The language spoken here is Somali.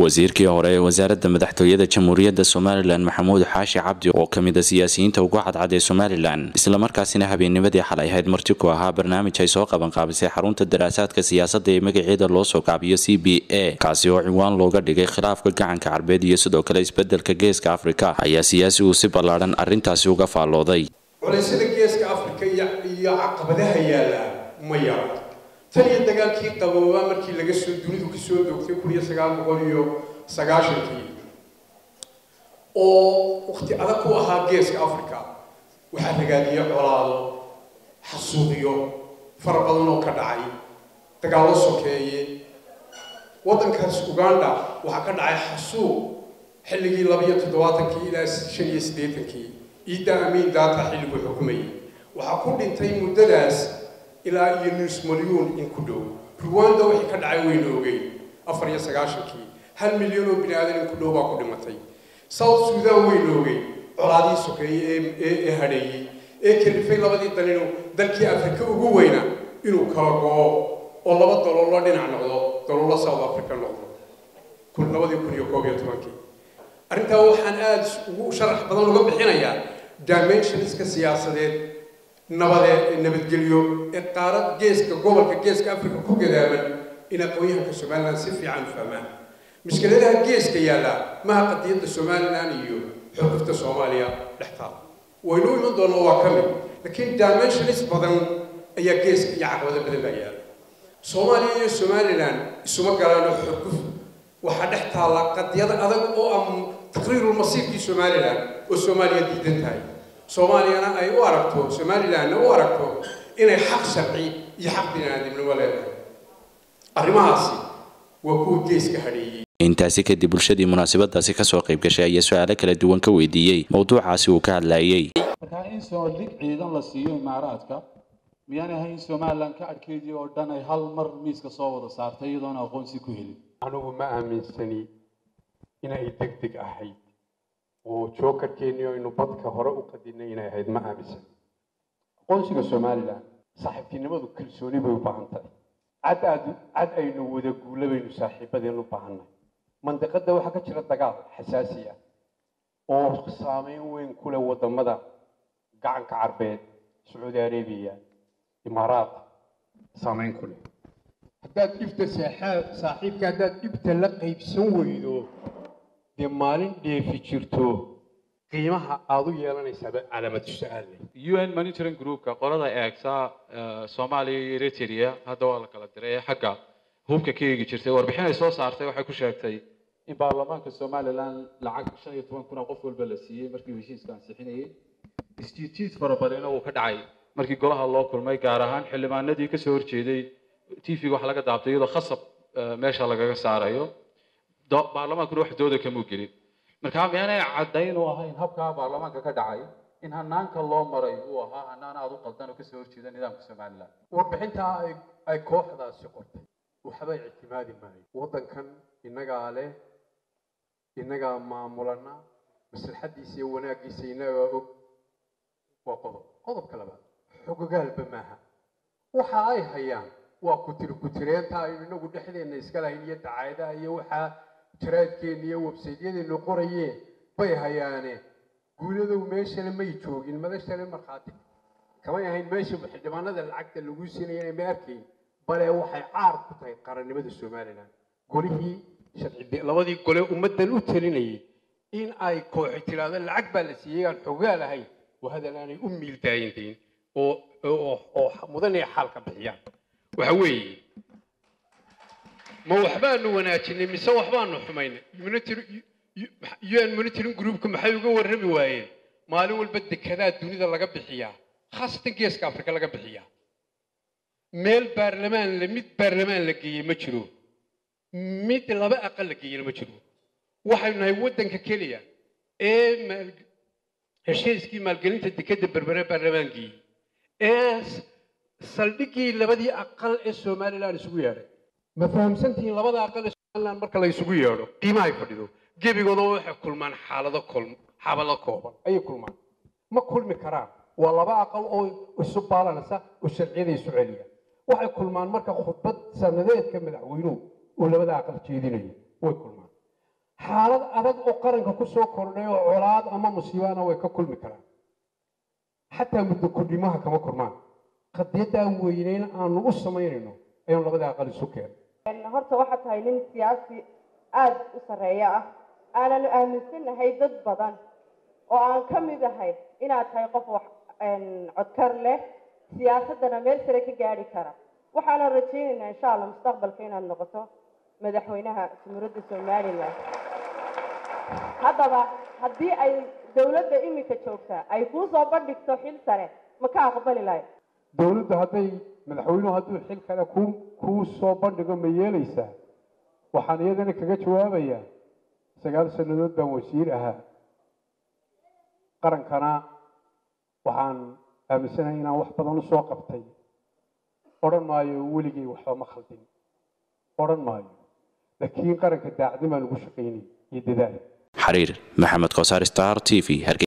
wasiirkii hore ee wasaaradda madaxtooyada jamhuuriyadda somalilan maxamuud xaashi cabdi oo ka mid a siyaasiyiinta ugu cadcad ee somalilan islamarkaasina habeennimadii xalay ahayd marti ku ahaa barnaamij ay soo qabanqaabisay xarunta daraasaadka siyaasadda ee magaceeda loo soo gaabiyo c b a kaasi oo ciwaan looga dhigay khilaafka gacanka carbeed iyo sidoo kale isbeddelka geeska afrika ayaa siyaasi uu si ballaadhan arrintaasi uga faallooday culaysyada geeska afrika iyo caqabadaha yaalla ma yaro tan iyo dagaalkii qaboobaa markii laga soo dunidu kasoo doogtay kun iyo sagaal boqol iyo sagaashankii oo wakti adag ku ahaa geeska africa waxaa ragaadiye colaado xasuuqyo fara badan oo ka dhacay dagaallo sokeeye waddankaas uganda waxaa ka dhacay xasuuq xilligii labaiyo toddobaatankii ilaa shan iyo siddeetankii ciidda amiin daata xilliguu xukumayay waxaa ku dhintay muddadaas ilaa iyo nus malyuun in ku dhow ruwanda wixii ka dhacay wayna ogeyn afar iyo sagaashankii hal milyan oo bini aadan in ku dhow baa ku dhimatay south sudan wayna ogeyn colaadii sokeeyey ee hadheeyey ee kalifay labadii dalinu dalkii afrika ugu weyna inuu kala go-o oo laba daloolo dhinac noqdo daloolo south africa noqdo labadii kun iyo koob iyo tobankii arrintaa waxaan aada ugu sharax badan uga bixinayaa dimensionska siyaasadeed nabadee nabadgelyo ee qaarad geeska gobolka geeska africa ku gadaaman in aqoon-yahanka somalilan si fiican u fahmaan mushkiladaha geeska yaalla maha qadiyadda somalilan iyo xurgufta soomaaliya dhextaal waynu iman doonaa waa ka mid laakiin dimensionis badan ayaa geeska iyo caqabado badan baa yaalla soomaaliya iyo somalilan isuma galaano xurguf waxaa dhex taalla qadiyad adag oo ah taqriirulmasiirkii somalilan oo soomaaliya diidan tahay soomaaliyana ay u aragto somalilanna u aragto inay xaq sharci iyo xaq biniaadamnimo leedahay arrimahaasi waa kuwa geeska hadheeyey intaasi kadib bulshadii munaasabadaasi kasoo qayb gashay ayaa su-aalo kala duwan ka weydiiyey mowduucaasi uu ka hadlayey markaa in soodhig ciidan la siiyo imaaraadka miyaan ahay in somalilan ka adkeedii oo dhan ay hal mar miiska soo wada saartay iyadoona aqoonsi ku helin anugu ma aaminsani inay deg deg ahayd oo jookarkeennii aynu badka hore u qadinay inay ahayd ma aaminsan aqoonsiga somalilan saaxiibtinimadu kalsooni bay u baahan tahay cad aad cad aynu wada guula baynu saaxiibadeen u baahannahay mandiqadda waxaa ka jira dagaal xasaasi ah oo saameyn weyn ku leh waddamada gacanka carbeed sacuudi arabiya imaaraat saameyn ku leh haddaad dhibta saaxiibka haddaad dhibta la qaybsan weydo dee maalin dheefi jirto qiimaha aada u yeelanaysaaba calaamad su-aal u n monitoring groupka qolada eegta soomaaliya iyo eritrea hadda waa la kala diray ee xagga hubka ka eegi jirtay warbixin ay soo saartay waxay ku sheegtay in baarlamaanka somalilan lacag shan iyo toban kun oo qof walba la siiyey markii heshiiska ansixinayay isjiidjiid farabadanna uu ka dhacay markii golaha loo kulmay gaar ahaan xildhibaanadii kasoo horjeeday t v-ga waxa laga daabtay iyadoo khasab meesha lagaga saarayo baarlamaankuna wax dooda kamuu gelin markaa miyaanay caddayn u ahayn habkaa baarlamaanka ka dhacay in hanaanka loo maray uu ahaa hanaan aada u qaldan oo kasoo horjeeda nidaamka somalilan warbixintaa ay kooxdaasi qortay waxbay ictimaadi maayo waddankan innagaa leh innagaa maamulana maslaxadiisa iyo wanaaggiisa innagaa og waa qodob qodobka labaad xogogaalba maaha waxa ay hayaan waa kutir kutireenta aynu inagu dhexdeenna iska lahayn iyo dacaadaha iyo waxaa jaraadkeenna iyo websaydyadeennu qorayeen bay hayaane guuladow meeshale may joogin madashale markhaati kamay ahayn meesha xildhibaanada lacagta lagu siinaya inay ma arkayn bale waxay caar ku tahay qarannimada somalilan golihii sharci labadii gole ummaddan u talinayay in ay kooxi tiraahdo lacag baa la siiyey aan xogaa lahayn waa hadal aanay u miildaayantayn oo oo mudanay xaalka bixiyaan waxa weeye ma waxbaanu wanaajinay mise waxbaanu xumaynay un monitoring groupka maxay uga warrami waayeen maalin walba dekedaa dunida laga bixiyaa khaasatan geeska afrika laga bixiyaa meel baarlamaan la mid baarlamaan la geeyey ma jiro mid laba aqal la geeyena ma jiro waxaynu nahay waddanka keliya ee heshiiskii maalgelinta dekedda berbere baarlamaan geeyey ee saldhiggii labadii aqal ee somalilan isugu yeedhay ma fahamsantihiin labada aqal ee somalilan marka la isugu yeedho qiimahay fadhido gebigooda waxay kulmaan xaalado xabalo kooban ayay kulmaan ma kulmi karaan waa laba aqal oo isu baalanaysa oo sharciyada isu celiya waxay kulmaan marka khudbad sanadeedka madaxweynuhu uu labada aqal jeedinayo way kulmaan xaalad adag oo qaranka ku soo kordhay oo colaad ama musiibana way ka kulmi karaan xataa muddo kordhimaha kama kulmaan qadiyaddaa weyneyn aanu u samaynayno ayaan labada aqal isu keenay horta waxaa tahay nin siyaasi aada u sarreeya ah aananu aaminsanahay dad badan oo aan ka mid ahay inaad tahay qof wax codkar leh siyaasaddana meel sare ka gaadhi kara waxaana rajaynaynaa insha allah mustaqbalka inaad noqoto madaxweynaha jumhuuriyadda somalilan haddaba haddii ay dowladda iminka joogtaa ay kuu soo bandhigto xil sare ma ka aqbali lahay dowladdu hadday madaxweynuhu hadduu xil kale ku kuu soo bandhigo ma yeelaysaa waxaan iyadana kaga jawaabayaa sagaal sannadood baan wasiir ahaa qarankana waxaan aaminsanahay inaan wax badan usoo qabtay odhan maayo weligay waxba ma khaldin odhan maayo laakiin qaranka daacadin baan ugu shaqaynay iyo dadaal xariir maxamed koosaar star t v